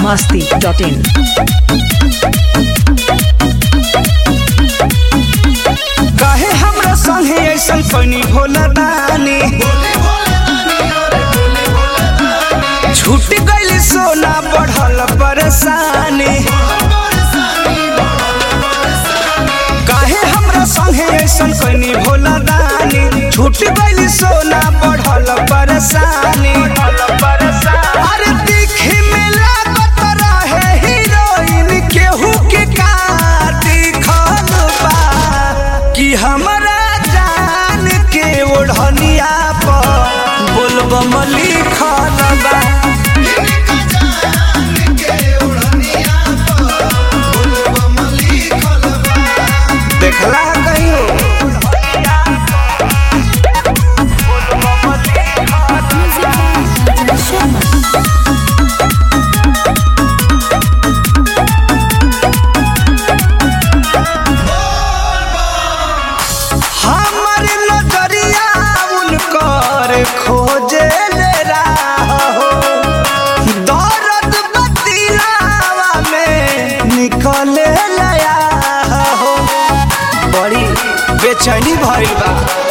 masti.in. काहे हमरा संगे ऐसन पैनी भोला दानी छूट गइल सोना बढ़ल परेशानी काहे हमरा संगे ऐसन पैनी भोला दानी छूट गइल सोना बढ़ल परेशानी अरे दिखे में लागत रहे हीरोइन केहू के का दिखल बा कि हमरा जान के ओढ़निया पर बोलबम लिखल बा देखला कहियो हमर नजरिया उनकर खोजे ले हो दर्द बतिलावा में निकले लया हो बड़ी बेचैनी भइल बा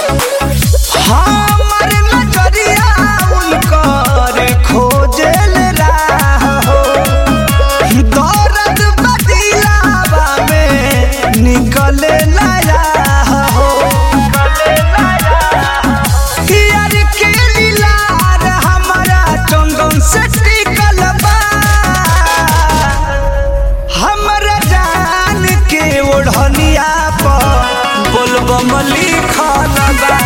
हमर नजरिया उनकर खोजे ले हो दर्द बतिलावा में निकले लया हो यार के लीलार हमारा चंदन से टिकल बा हमरा जान के ओढ़निया पर बोलबम लिखल बा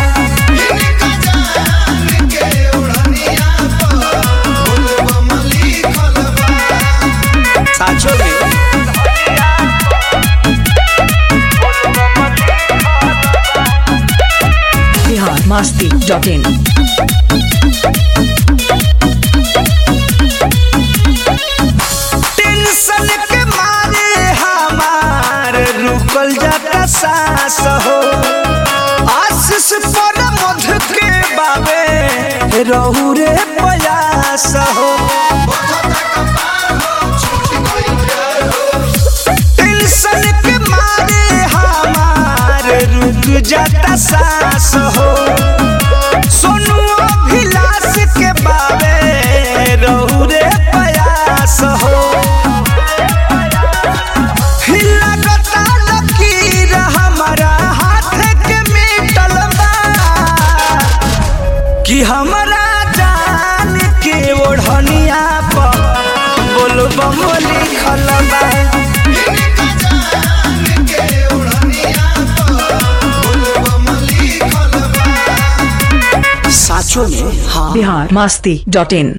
साचो में Bihar masti.in. टेंशन के मारे हमार रुकल जाता सांस हो आशीष पर मध के बाबे रहू रे प्रयास हो टेंशन के मारे हमार रुक जाता सांस हो सोनू अभिलाष के बाबे रहू रे प्रयास हो लगता लकीर हमारा हाथ के मिटल बा कि हमरा जान के ओढ़निया पर बोलबम लिखल बा साचो में हाँ Bihar masti.in.